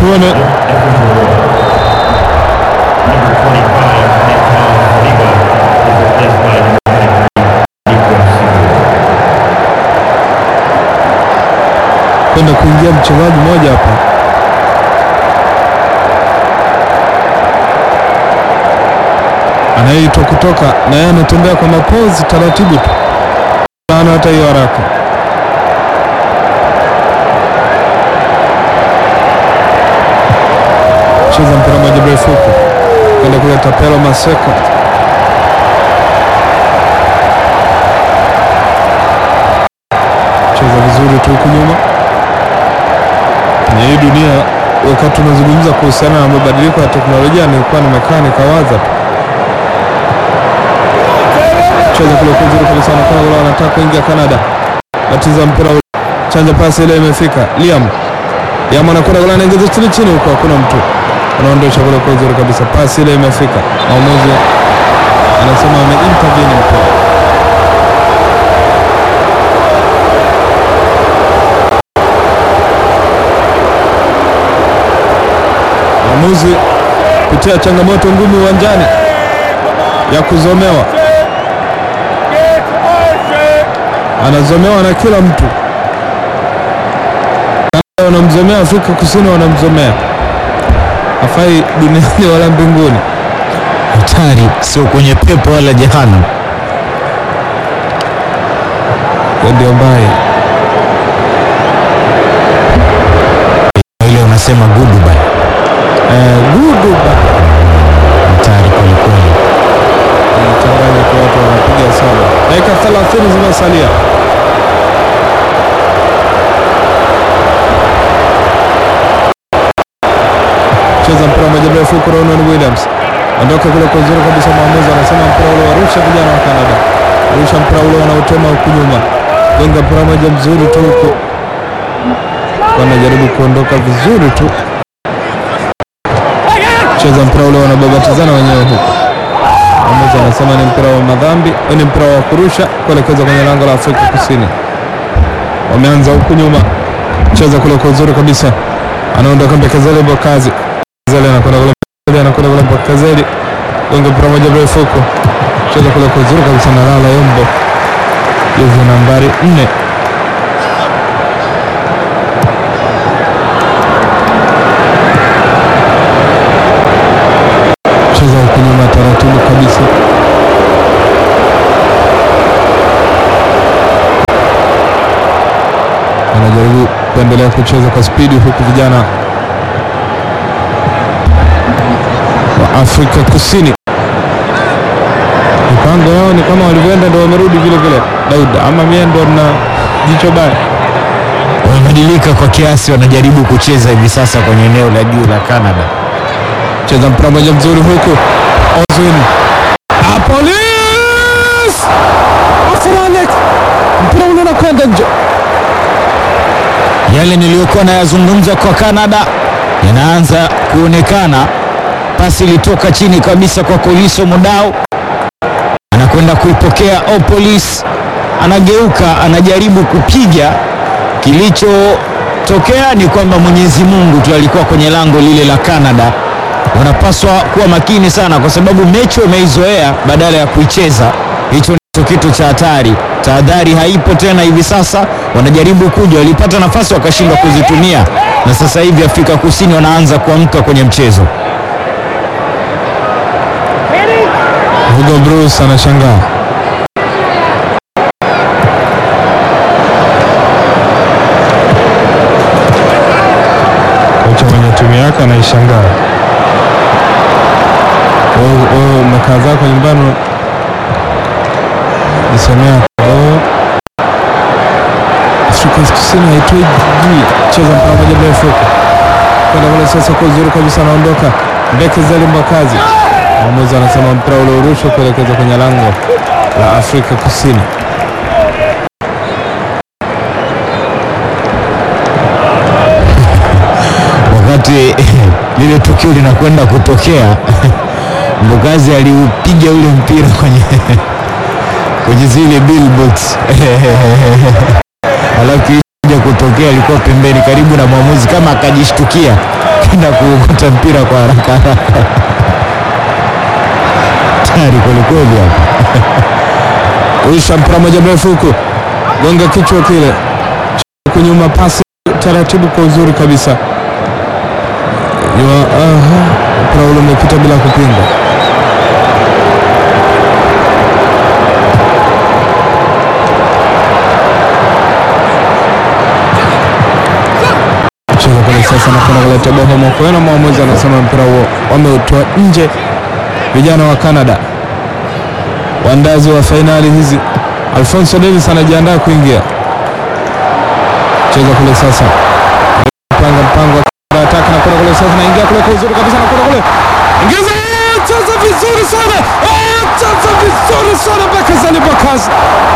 tuone. Kwenda kuingia mchezaji mmoja hapa anayeitwa kutoka na yeye anatembea kwa mapozi taratibu tu, ana hata hiyo haraka. Cheza mpira moja mrefu huko kwenda kuleta Pelo Maseko, cheza vizuri tu huku nyuma. Kwenye hii dunia, wakati tunazungumza kuhusiana na mabadiliko ya teknolojia, nilikuwa nimekaa nikawaza tu cheza kule kuzuri kabisa, anakaa ule anataka kuingia Canada, batiza mpira ule, chanja pasi ile imefika. Liam Liam anakwenda kule, anaingiza chini chini huko, hakuna mtu, anaondosha kule kuzuri kabisa, pasi ile imefika. Mwamuzi anasema ameintervene mpira. Mwamuzi kutia changamoto ngumu uwanjani ya kuzomewa anazomewa na kila mtu, wanamzomea Afrika Kusini, wanamzomea hafai duniani wala mbinguni. Hatari, sio kwenye pepo wala jehanamu. Ndio mbaya Ile unasema goodbye. eh, gudu ba- Hatari kweli kweli. changanya kwa watu wanapiga sana. Dakika 30 zimesalia. Cheza mpira moja mrefu huko, Ronan Williams ondoka kule kwa uzuri kabisa. Mwamuzi anasema mpira ule warusha vijana wa Canada, rusha mpira ule wanaotema huku nyuma, gonga mpira moja mzuri tu huko, wanajaribu kuondoka vizuri tu. Cheza mpira ule wanababatizana wenyewe huko Mwamuzi anasema ni mpira wa madhambi, ni mpira wa kurusha kuelekeza kwenye lango la Afrika Kusini. Wameanza huku nyuma, cheza kule kwa uzuri kabisa, anaondoka Mbekezeli Bokazi, Mbekezeli anakwenda kule, Mbekezeli anakwenda kule, Mbekezeli gonga mpira moja mrefu huko, cheza kule kwa uzuri kabisa na Lala Yombo, jezi nambari nne. Cheza huku nyuma taratibu kabisa. Anajaribu kuendelea kucheza kwa spidi huku vijana wa Afrika Kusini mipango yao ni kama walivyoenda ndo wamerudi vile vile. Daud ama mie ndo na jicho baya. Wamebadilika kwa kiasi, wanajaribu kucheza hivi sasa kwenye eneo la juu la Canada. Cheza mpira moja mzuri huku Ozwin Apolis Afranek, mpira ule unakwenda nje. Yale niliyokuwa nayazungumza kwa Canada yanaanza kuonekana. Pasi ilitoka chini kabisa kwa Koliso Mudau, anakwenda kuipokea Opolis, anageuka, anajaribu kupiga. Kilichotokea ni kwamba Mwenyezi Mungu tu alikuwa kwenye lango lile la Canada. Wanapaswa kuwa makini sana, kwa sababu mechi wameizoea badala ya kuicheza. Hicho ndicho kitu cha hatari. Tahadhari haipo tena hivi sasa, wanajaribu kuja, walipata nafasi wakashindwa kuzitumia, na sasa hivi Afrika Kusini wanaanza kuamka kwenye mchezo. Hugo Bruce anashangaa. Kocha mwenye timu yake anaishangaa. Wewe wewe umekaa zako nyumbani jisemea oh, Afrika Kusini haitoi juu. Cheza mpira moja mrefu huko kwenda kule sasa, kwa uzuri kabisa, anaondoka Mbekezeli Mbakazi. Mwamuzi anasema mpira ule urushwe kuelekeza kwenye lango la Afrika Kusini. Wakati lile tukio linakwenda kutokea, Mbokazi aliupiga ule mpira kwenye kwenye zile billboards alafu kuja kutokea alikuwa pembeni karibu na mwamuzi, kama akajishtukia kwenda kuokota mpira kwa haraka haraka. Tayari kwelikweli hapa. Rusha mpira moja mrefu huku, gonga kichwa kile huku nyuma, pasi taratibu kwa uzuri kabisa. Nyuma, aha, mpira ule umepita bila kupinga. Cheza kule sasa na kwenda kuleta boho Mokoena. Mwamuzi anasema mpira huo wameutoa nje vijana wa Canada waandazi wa fainali hizi. Alfonso Davis anajiandaa kuingia cheza kule sasa, panga mpango wa ataka na kule kule sasa, naingia kule kwa uzuri kabisa, na kule kule ingiza, cheza vizuri sana, cheza vizuri sana Bakazani Bakazi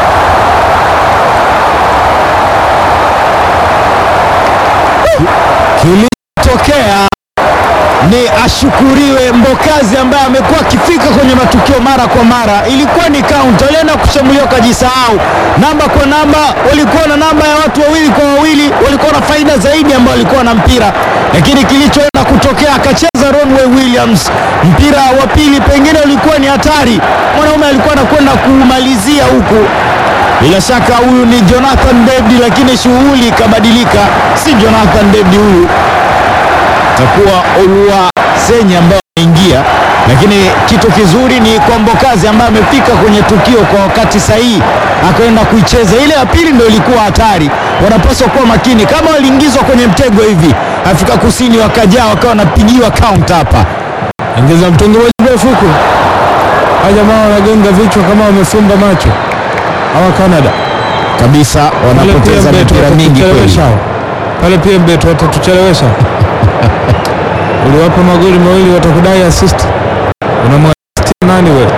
Kilichotokea ni ashukuriwe Mbokazi ambaye amekuwa akifika kwenye matukio mara kwa mara. Ilikuwa ni kaunta, walienda kushambulia wakajisahau, namba kwa namba, walikuwa na namba ya watu wawili kwa wawili, walikuwa na faida zaidi ambao walikuwa na mpira, lakini kilichoenda kutokea akacheza Ronway Williams, mpira wa pili pengine ulikuwa ni hatari, mwanaume alikuwa anakwenda kumalizia huku bila shaka huyu ni Jonathan David, lakini shughuli ikabadilika, si Jonathan David huyu takuwa Olua Senya ambaye ameingia, lakini kitu kizuri ni kwa Mbokazi ambaye amefika kwenye tukio kwa wakati sahihi, akaenda kuicheza. Ile ya pili ndio ilikuwa hatari, wanapaswa kuwa makini. Kama waliingizwa kwenye mtego hivi, Afrika Kusini wakajaa wakawa wanapigiwa count hapa. ingiza mtungi moja mrefu huku, hawa jamaa wanagonga vichwa kama wamefumba macho hawa Canada kabisa, wanapoteza mipira mingi kweli. pale pia mbeto watatuchelewesha. Uliwapa magoli mawili watakudai assist, unamwasistia nani wewe?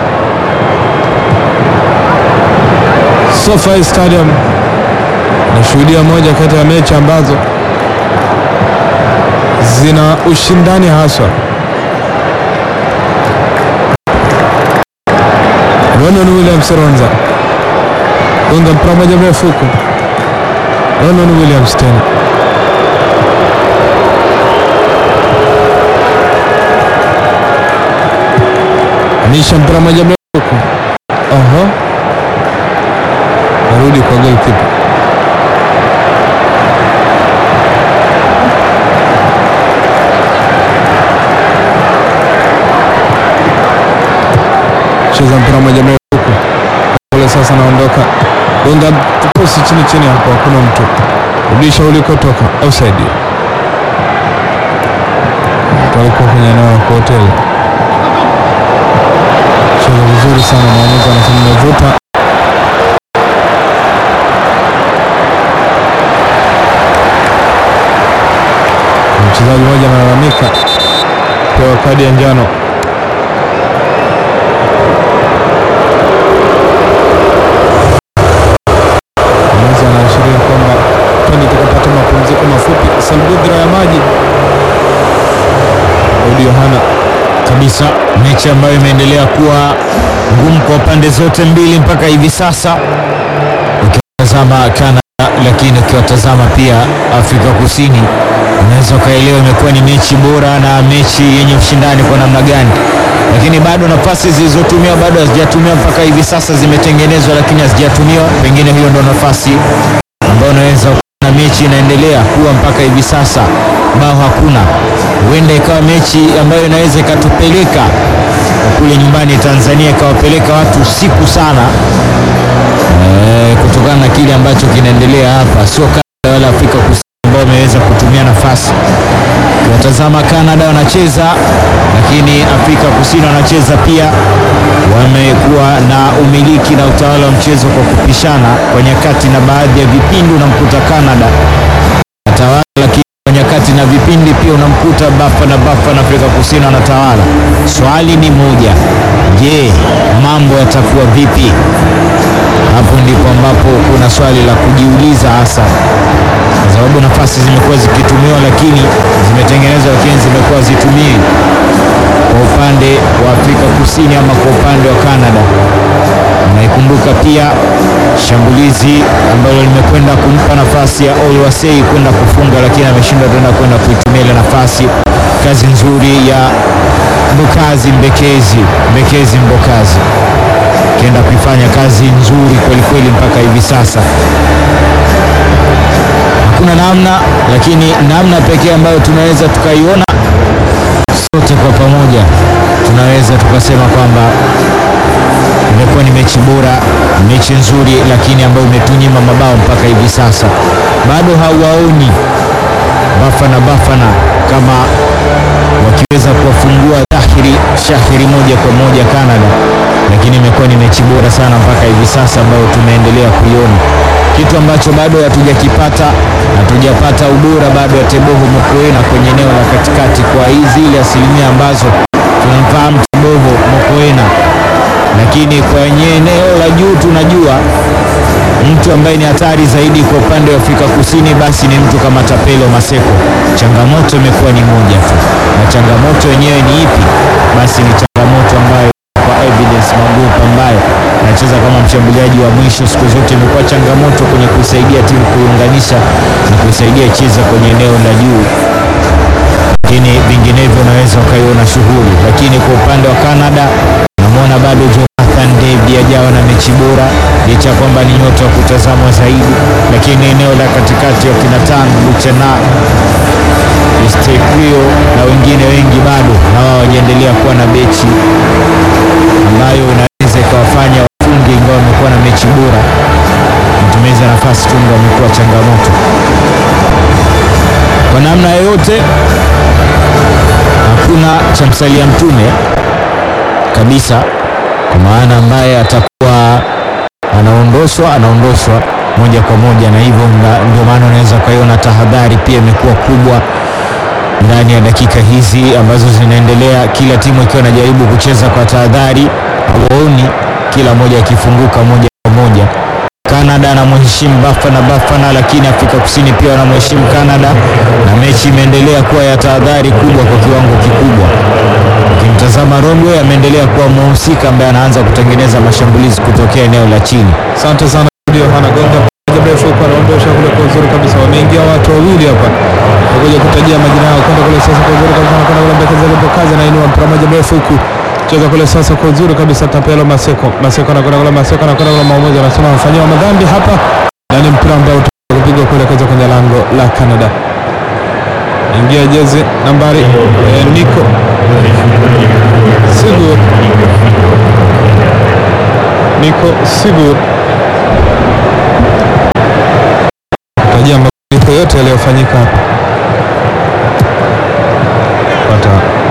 SoFi Stadium nashuhudia moja kati ya mechi ambazo zina ushindani haswa. Ronon Williams Ronza gonga mpira moja mrefu huku, Ronon Williams tena anisha mpira moja mrefu huku, oho, narudi kwa goalkeeper cheza mpira moja mrefu huku kule, sasa naondoka, gonga tuposi chini chini hapo, hakuna mtu, rudisha ulikotoka, offside. Walikuwa kwenye eneo la hoteli, cheza vizuri sana, mwamuzi anasema umevuta. Mchezaji mmoja analalamika pewa kadi ya njano. Mwamuzi anaashiria kwamba twende tukapata mapumziko mafupi. Salbudra ya maji Udi Yohana kabisa mechi ambayo imeendelea kuwa ngumu kwa pande zote mbili mpaka hivi sasa, ukiwatazama Canada, lakini ukiwatazama pia Afrika Kusini, unaweza ukaelewa imekuwa ni mechi bora na mechi yenye ushindani kwa namna gani, lakini bado nafasi zilizotumiwa bado hazijatumiwa mpaka hivi sasa, zimetengenezwa lakini hazijatumiwa. Pengine hiyo ndo nafasi ambayo unaweza na mechi inaendelea kuwa mpaka hivi sasa, bao hakuna. Huenda ikawa mechi ambayo inaweza ikatupeleka kule nyumbani Tanzania, ikawapeleka watu usiku sana e, kutokana na kile ambacho kinaendelea hapa, sio Canada wala Afrika Kusini ambao wameweza kutumia nafasi. Ukiwatazama Canada wanacheza, lakini Afrika Kusini wanacheza pia, wamekuwa na umiliki na utawala wa mchezo kwa kupishana kwa nyakati, na baadhi ya vipindi unamkuta Canada atawala, lakini kwa nyakati na vipindi pia unamkuta Bafa na Bafa na Afrika Kusini wanatawala. Swali ni moja, je, mambo yatakuwa vipi? Hapo ndipo ambapo kuna swali la kujiuliza hasa, kwa sababu nafasi zimekuwa zikitumiwa, lakini zimetengenezwa, lakini zimekuwa zitumii. kwa upande wa Afrika Kusini ama kwa upande wa Canada. Unaikumbuka pia shambulizi ambalo limekwenda kumpa nafasi ya Olwasei kwenda kufunga, lakini ameshindwa tena kwenda kuitumia ile nafasi. Kazi nzuri ya Mbokazi Mbekezi, Mbekezi Mbokazi akienda kuifanya kazi nzuri kwelikweli mpaka hivi sasa. Hakuna namna, lakini namna pekee ambayo tunaweza tukaiona sote kwa pamoja, tunaweza tukasema kwamba imekuwa ni mechi bora, mechi nzuri, lakini ambayo imetunyima mabao mpaka hivi sasa. Bado hawaoni Bafana Bafana kama wakiweza kuwafungua dhahiri shahiri moja kwa moja Canada, lakini imekuwa ni mechi bora sana mpaka hivi sasa ambayo tumeendelea kuiona, kitu ambacho bado hatujakipata. Hatujapata ubora bado ya Teboho Mokoena kwenye eneo la katikati kwa hizi ile asilimia ambazo tunamfahamu Teboho Mokoena, lakini kwenye eneo la juu tunajua mtu ambaye ni hatari zaidi kwa upande wa Afrika Kusini basi ni mtu kama Tapelo Maseko. Changamoto imekuwa ni moja tu, na changamoto yenyewe ni ipi? Basi ni changamoto ambayo kwa Evidence Magupa ambaye anacheza kama mshambuliaji wa mwisho, siku zote imekuwa changamoto kwenye kuisaidia timu kuiunganisha na kuisaidia cheza kwenye eneo la juu, lakini vinginevyo unaweza ukaiona shughuli. Lakini kwa upande wa Canada namwona bado Jonathan David ajawa na mechi bora licha ya kwamba ni nyota wa kutazamwa zaidi, lakini eneo la katikati wa kinatan Luchana Estekrio na wengine wengi bado na wao wajaendelea kuwa na bechi ambayo inaweza ikawafanya wafunge, ingawa wamekuwa na mechi bora. Matumizi ya nafasi tunga wamekuwa changamoto kwa namna yoyote. Hakuna cha msalia mtume kabisa kwa maana ambaye atakuwa anaondoshwa anaondoshwa moja kwa moja, na hivyo ndio maana unaweza ukaiona tahadhari pia imekuwa kubwa ndani ya dakika hizi ambazo zinaendelea, kila timu ikiwa inajaribu kucheza kwa tahadhari, hawaoni kila moja akifunguka moja kwa moja. Canada anamheshimu Bafana Bafana, lakini Afrika Kusini pia wanamheshimu Canada, na mechi imeendelea kuwa ya tahadhari kubwa kwa kiwango kikubwa. Ukimtazama Romwe ameendelea kuwa mhusika ambaye anaanza kutengeneza mashambulizi kutokea eneo la chini. Asante sana Yohana Gonga mrefu kwa anaondosha kule kwa uzuri kabisa. Wameingia watu wawili hapa, nakuja kutajia majina yao kwenda kule sasa kwa uzuri kabisa, nakwenda kule mbekeza ile kazi na inua mpira moja mrefu huku cheza kule sasa kwa uzuri kabisa. Tapelo Maseko, Maseko anakwenda kule, Maseko anakwenda kule, maamuzi anasema amefanyiwa madhambi hapa, na ni mpira ambao utapigwa kuelekeza kwenye lango la Canada. Ingia jezi nambari eh, Nico Sigur Nico Sigur tajia mabadiliko yote yaliyofanyika hapa pata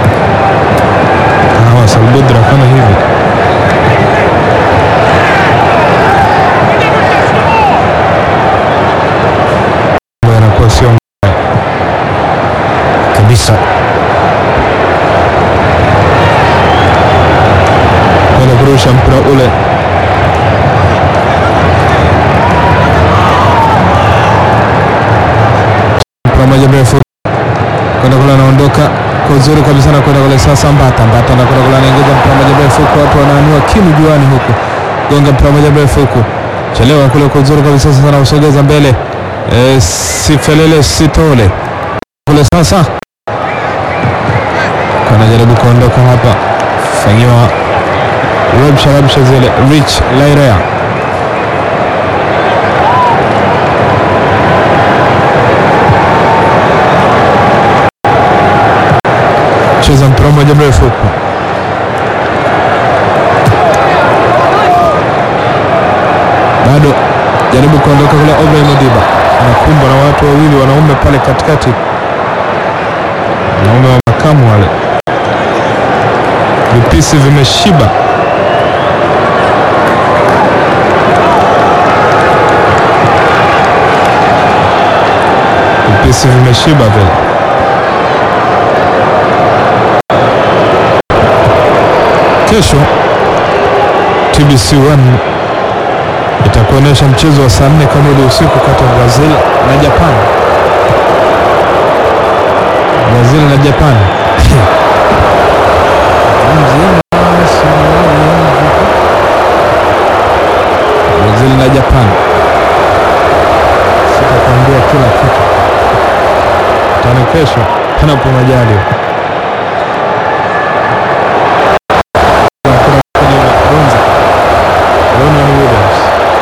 kahawa Salbudra kama hivi yanakuwa sio kabisa. kwenda kurusha mpira ule mpira moja mrefu kwenda kule, anaondoka kwa uzuri kabisa na kwenda kule sasa. Mbata Mbata na kwenda kule, anaingiza mpira moja mrefu huku, watu wanaanua kinu juani huku, gonga mpira moja mrefu huku, chelewa kule kwa uzuri kabisa sasa, na usogeza mbele e, sifelele sitole kule sasa, kanajaribu kuondoka hapa, fanyiwa rabsha rabsha zile. Rich Lairea cheza mpira mmoja mrefu huko, bado jaribu kuondoka kule. Obrahim Modiba anakumbwa na watu wawili wanaume pale katikati, wanaume wa makamu wale, vipisi vimeshiba. Vipisi vimeshiba vile. Kesho TBC1 itakuonyesha mchezo wa saa nne kamili usiku kati ya Brazil na Japan. Brazil na Japan kesho panapo majaliwa. Gonza Ronan Williams,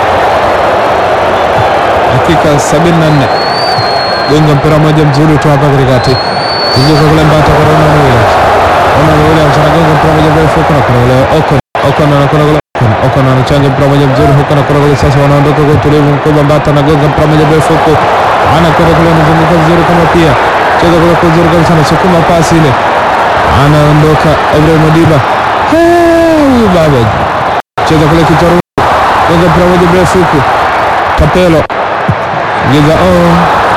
dakika 74, gonga mpira moja mzuri tu hapa katikati, ingiza kule Mbata kwa Ronan Williams. Ronan Williams anagonga mpira moja mrefu huko na kuna ule Ocon Ocon anakwenda kule Ocon Ocon anachanja mpira moja mzuri huko na kuna kule sasa, wanaondoka kwa utulivu mkubwa. Mbata anagonga mpira moja mrefu huko, anakwenda kule, anazunguka vizuri kama pia cheza kule kwa uzuri kabisa, anasukuma pasi ile, anaondoka Ibrahim Modiba huyu baba cheza kule kicharu gonga mpira moja mrefu huku Tapelo giza oh.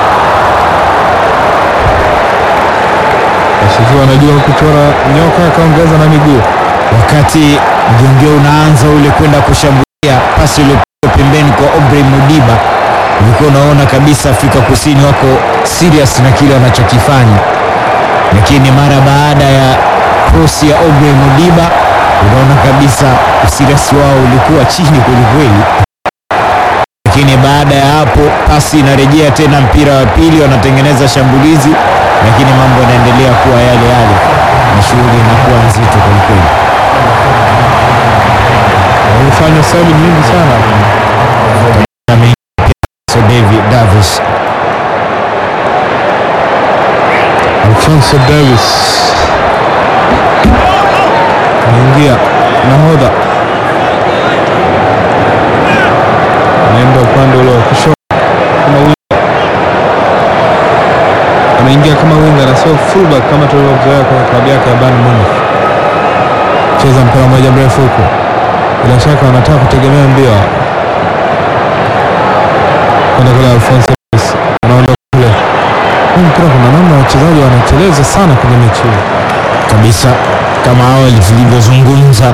Asifiwe anajua kuchora nyoka akaongeza na miguu wakati mjongeo unaanza ule kwenda kushambulia pasi iliyopigwa pembeni kwa Aubrey Mudiba, ulikuwa unaona kabisa Afrika Kusini wako serious na kile wanachokifanya, lakini mara baada ya cross ya Aubrey Mudiba unaona kabisa usiriasi wao ulikuwa chini kwelikweli, lakini baada ya hapo pasi inarejea tena, mpira wa pili wanatengeneza shambulizi, lakini mambo yanaendelea kuwa yale yale na shughuli inakuwa nzito kwelikweli. walifanya sabu nyingi sana So David Davis Alfonso Davis anaingia nahodha, anaenda upande ule wa kushoto kama winga, anaingia kama winga na sio fullback kama tulivyozoea kwenye klabu yake ya Bayern Munich. Cheza mpira moja mrefu huko, bila shaka wanataka kutegemea mbio kwenda kule. Alfonso Davis anaondoka kule huu mpira kuna namna wachezaji wanateleza sana kwenye mechi hii. kabisa, kama awali tulivyozungumza,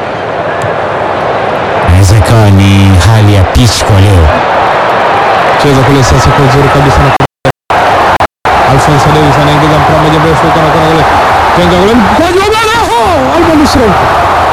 inaweza ikawa ni hali ya pitch kwa leo. Cheza kule sasa kwa uzuri kabisa na Alfonso Davis anaingiza mpira moja mrefu huko na kuna kule tenga kule mkoaji wa bala ho Alba Nusra huko.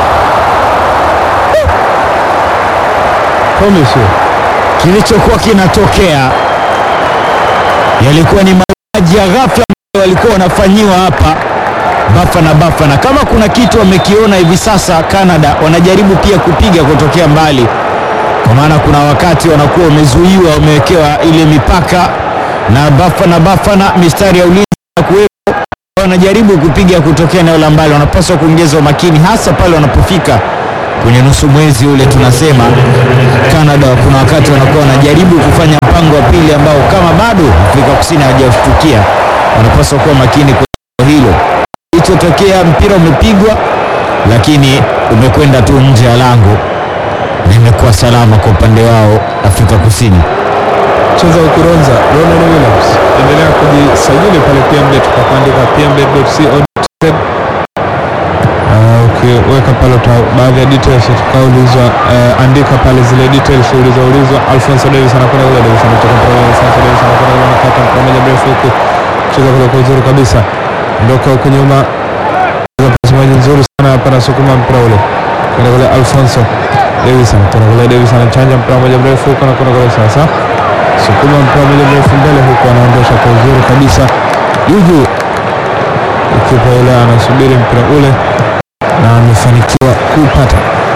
Promise you. Kilichokuwa kinatokea yalikuwa ni mauaji ya ghafla ambayo walikuwa wanafanyiwa hapa Bafana Bafana. Kama kuna kitu wamekiona hivi sasa, Canada wanajaribu pia kupiga kutokea mbali, kwa maana kuna wakati wanakuwa wamezuiwa, wamewekewa ile mipaka na Bafana Bafana, mistari ya ulinzi na kuwepo, wanajaribu kupiga kutokea eneo la mbali. Wanapaswa kuongeza umakini, hasa pale wanapofika kwenye nusu mwezi ule. Tunasema Canada kuna wakati wanakuwa wanajaribu kufanya mpango wa pili ambao kama bado Afrika Kusini hawajashtukia, wanapaswa kuwa makini kwenye hilo. Kilichotokea, mpira umepigwa, lakini umekwenda tu nje ya lango na imekuwa salama kwa upande wao Afrika Kusini. Cheza ukironza Ronan Williams, endelea kujisajili pale PMBet kwa kuandika pmbet.co.tz. Uh, ukiweka pale uta baadhi ya details utakaulizwa, uh, andika pale zile details ulizoulizwa. Alfonso Davis anakwenda kule, Davis anatoka mpira ule, Alfonso Davis anakwenda kule, anakata mpira moja mrefu huku, cheza kule kwa uzuri kabisa, ndoka huku nyuma, cheza pasi moja nzuri sana hapa, anasukuma mpira ule kwenda kule, Alfonso Davis anakwenda kule, Davis anachanja mpira moja mrefu huku, anakwenda kule sasa sukuma mpira moja mrefu mbele huku, anaondosha kwa uzuri kabisa juju, ikipa yule anasubiri mpira ule na amefanikiwa kupata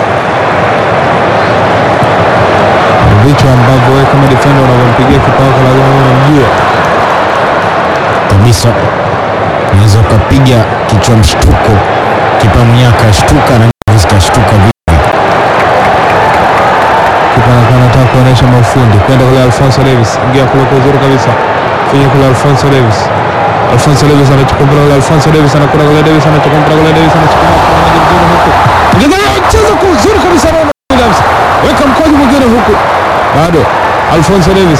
vitu ambavyo wewe kama defender unavyompigia kipa wako lazima uwe unamjua. kabisa, unaweza ukapiga kichwa mshtuko, kipa mwenyewe akashtuka na Davis kashtuka vipi. Kipa anakuwa anataka kuonyesha mafundi kwenda kule. Alfonso Davis ingia kule kwa uzuri kabisa, finya kule. Alfonso Davis, Alfonso Davis anachukua mpira kule. Alfonso Davis anakwenda kule. Davis anachukua mpira kule. Davis anachukua mpira moja mzuri huku, Ingiza- cheza kwa uzuri kabisa. Ronald Williams weka mkojo mwingine huku, bado Alfonso Davis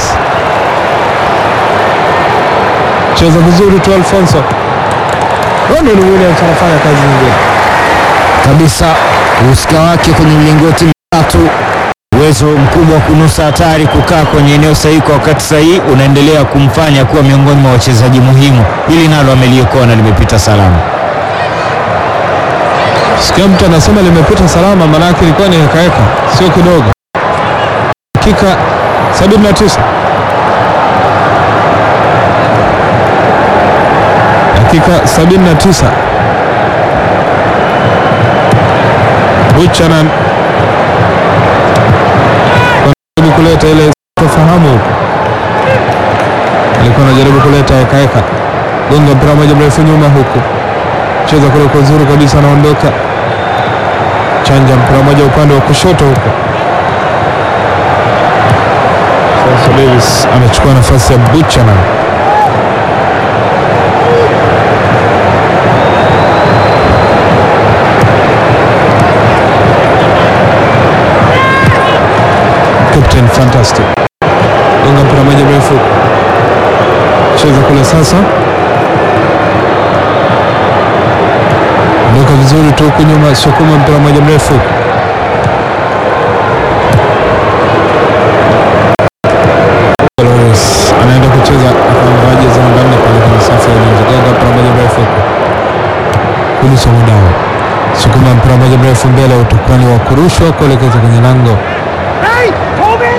cheza vizuri tu. Alfonso Ronald Williams anafanya kazi nzuri. kabisa uhusika wake kwenye mlingoti mitatu, uwezo mkubwa wa kunusa hatari, kukaa kwenye eneo sahihi kwa wakati sahihi, unaendelea kumfanya kuwa miongoni mwa wachezaji muhimu. Hili nalo ameliokoa na limepita salama. Sikia mtu anasema limepita salama, maanake ilikuwa ni hekaheka, sio kidogo. Dakika 79 dakika 79 Buchanan anajaribu kuleta ile tofahamu huko, alikuwa anajaribu kuleta hekaheka, gonga mpira moja mrefu nyuma huku, cheza kule kwa uzuri kabisa, anaondoka chanja mpira moja upande wa kushoto huko. Sasa Davis anachukua nafasi ya Buchanan. Captain Fantastic gonga mpira moja mrefu, cheza kule sasa, ondoka vizuri tu huku nyuma, sukuma mpira moja mrefu Lawrence anaenda kucheza akavaa jezi namba nne pale kwenye safu ya ulinzi, gonga mpira moja mrefu Kuliso Mudau, sukuma mpira moja mrefu mbele, utakuwa ni wa kurushwa kuelekeza kwenye lango Hey, Toby!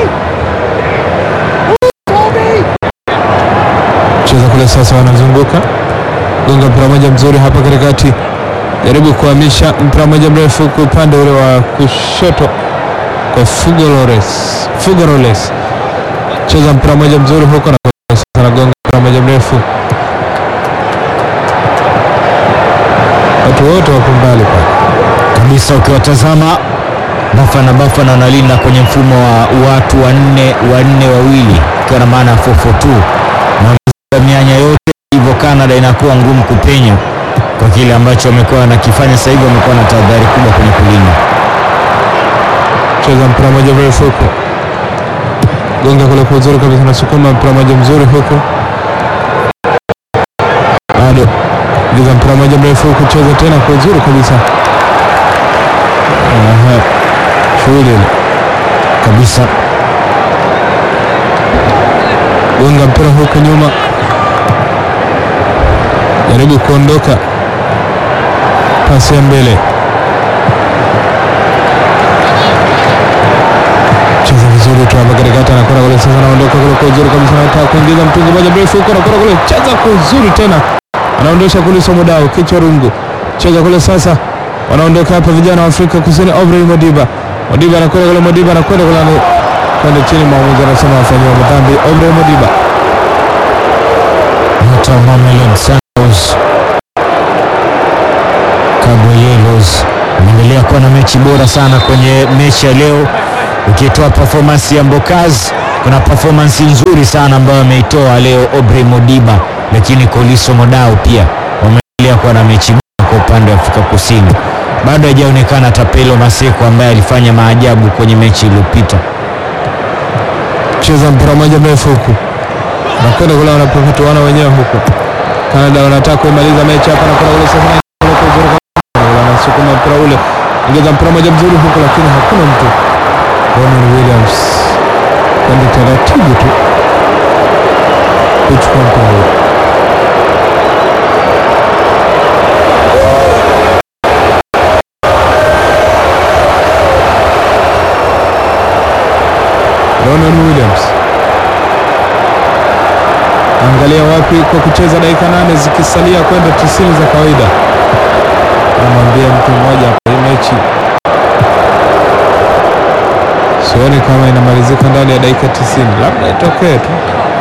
Toby! cheza kule sasa, wanazunguka gonga mpira moja mzuri hapa katikati, jaribu kuhamisha mpira moja mrefu kwa upande ule wa kushoto kwa Fugolores. Fugoroles cheza mpira moja mzuri huko na sasa anagonga mpira moja mrefu, watu wote wako mbali pale. kabisa ukiwatazama Bafana Bafana wanalinda kwenye mfumo wa watu wanne wanne wawili, ikiwa na maana ya 442 na mianya yote, hivyo Canada inakuwa ngumu kupenya kwa kile ambacho wamekuwa wanakifanya sasa hivi. Wamekuwa na tahadhari kubwa kwenye kulinda. cheza mpira moja mrefu huko, gonga kule kwa uzuri kabisa, nasukuma mpira moja mzuri huko, bado giza mpira moja mrefu huko, cheza tena kwa uzuri kabisa. Aha, shughuli ile kabisa gonga mpira huko nyuma, jaribu kuondoka, pasi ya mbele, cheza vizuri tu hapa katikati, anakwenda kule sasa, anaondoka kule kwa uzuri kabisa, anataka kuingiza mtungi moja mrefu huko, anakwenda kule, cheza kwa uzuri tena, anaondosha kule Somodao, kichwa rungu, cheza kule sasa, wanaondoka hapa vijana wa Afrika Kusini, Aubrey Modiba, Modiba anakwenda kule, Modiba anakwenda kule, ana- kwenda chini, mwamuzi anasema wafanyiwa madhambi, Aubrey Modiba nyota wa Mamelodi Sundowns Kabwe Yellows ameendelea kuwa na mechi bora sana kwenye mechi ya leo, ukitoa performance ya Mbokaz, kuna performance nzuri sana ambayo ameitoa leo Aubrey Modiba, lakini Koliso Modao pia wameendelea kuwa na mechi bora kwa upande wa Afrika Kusini. Bado haijaonekana Tapelo Maseko ambaye alifanya maajabu kwenye mechi iliyopita. cheza mpira moja mrefu huku nakwenda kule, wanapopatuana wenyewe huku. Canada wanataka kuimaliza mechi hapa, nakwenda kule sasa, na kule kwa uzuri kabisa. wanasukuma mpira ule, ingiza mpira moja mzuri huku, lakini hakuna mtu. Ronan Williams kwenda taratibu tu kuchukua mpira ule. Ronan Williams angalia wapi kwa kucheza dakika nane zikisalia kwenda tisini za kawaida. Namwambia mtu mmoja hapa, hii mechi sioni kama inamalizika ndani ya dakika tisini, labda itokee tu.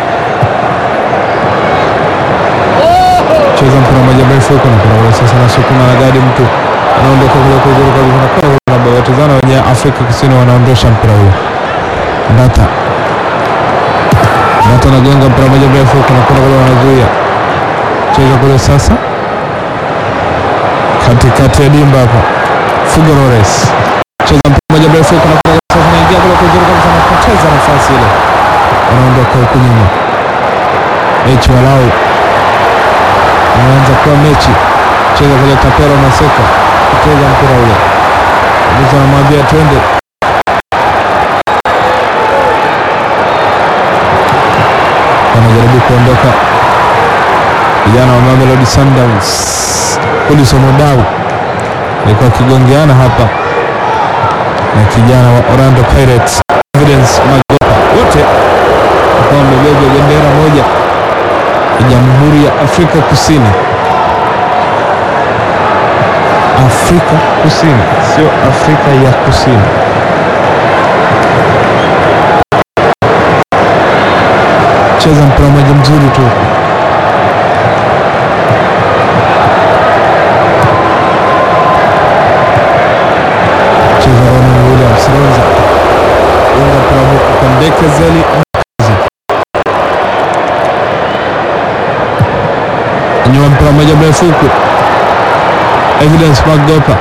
Cheza mpira moja mrefu huko na kuna sasa, nasukuma na gadi mtu anaondoka kule kwa uzuri kabisa, na kwa nababatizana wenye Afrika Kusini wanaondosha mpira huo. Ndata Ndata anagonga mpira moja mrefu huko na kuna kule wanazuia, cheza kule sasa katikati ya dimba hapa, Fugorores cheza mpira moja mrefu huko na kuna sasa, naingia kule kwa uzuri kabisa, anapoteza nafasi ile, wanaondoka huku nyuma. Mechi walau anaanza kuwa mechi, cheza kule Tapero Maseko kucheza mpira ule, mtu anamwambia twende wanajaribu kuondoka vijana wa Mamelodi Sundowns. Kuliso Modau alikuwa akigongeana hapa na kijana wa Orlando Pirates Evidence Magopa, wote walikuwa wamebeba bendera moja ya Jamhuri ya Afrika Kusini. Afrika Kusini, sio Afrika ya Kusini. Cheza mpira mmoja mzuri tu cheza Ronan Williams Ronza unga mpira huku kwa Ndekezeli nyuma mpira mmoja mrefu huku Evidence Magopa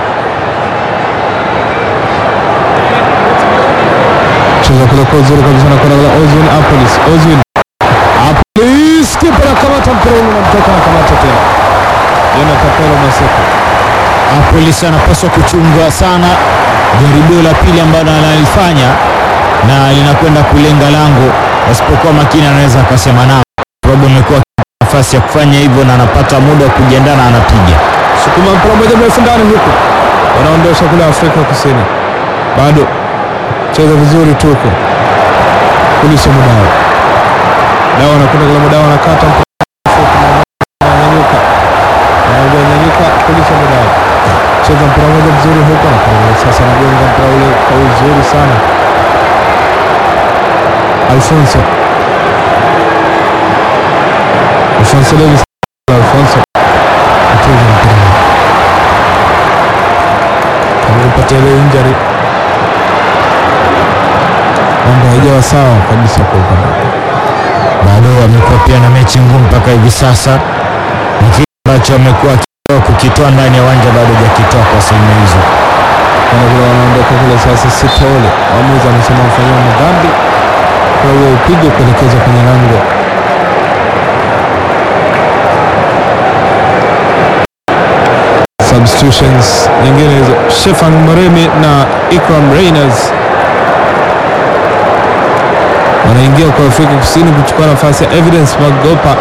cheza kule kwa uzuri kabisa na kona la Ozwin Apolis Ozwin Apolis kipa anakamata mpira ule unamtoka anakamata tena Jona Kapelo Maseko Polisi anapaswa kuchunga sana jaribio la pili ambalo analifanya na linakwenda kulenga lango, asipokuwa makini anaweza akasema nao, sababu amekuwa nafasi ya kufanya hivyo na anapata muda wa kujiandaa na anapiga. sukuma mpira mmoja mrefu ndani huku wanaondosha kule Afrika Kusini bado cheza vizuri tu huko kulisha Mudao Dao anakwenda kule Mudao anakata mpira mfupi na ananyanyuka anaambia nyanyuka kulisha Mudao cheza mpira mmoja mzuri huko na kwa sasa anagonga mpira ule kwa uzuri sana Alfonso Alfonso Davis Alfonso acheza mpira amepatia ile injury mambo haijawa sawa kabisa kwa upande wake. Bado amekuwa pia na mechi ngumu mpaka hivi sasa, ni kile ambacho amekuwa akitoa kukitoa ndani ya uwanja bado hajakitoa kwa sehemu hizo. Kana kule wanaondoka kule sasa, Sitole mwamuzi amesema mfanyia madhambi kwa hiyo upigwe kuelekezwa kwenye lango. Substitutions nyingine hizo, Shefan Moremi na Ikram Reyners wanaingia kwa Afrika Kusini kuchukua nafasi ya Evidence Magopa.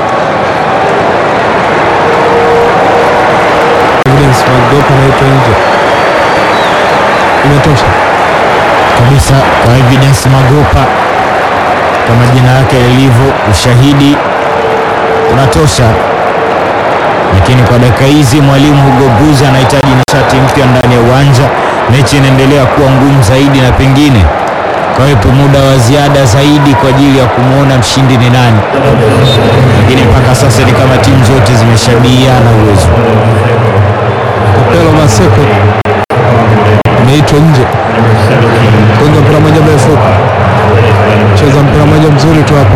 Evidence Magopa anaitwa nje, imetosha. kabisa kwa Evidence Magopa kwa majina yake yalivyo, ushahidi unatosha. Lakini kwa dakika hizi mwalimu Hugo Buzi anahitaji nishati mpya ndani ya uwanja. Mechi inaendelea kuwa ngumu zaidi na pengine kawepo muda wa ziada zaidi kwa ajili ya kumwona mshindi ni nani, lakini mpaka sasa ni kama timu zote zimeshabihiana uwezo. Kapelo Maseko ameitwa nje, gonga mpira moja mrefu, cheza mpira moja mzuri tu hapo,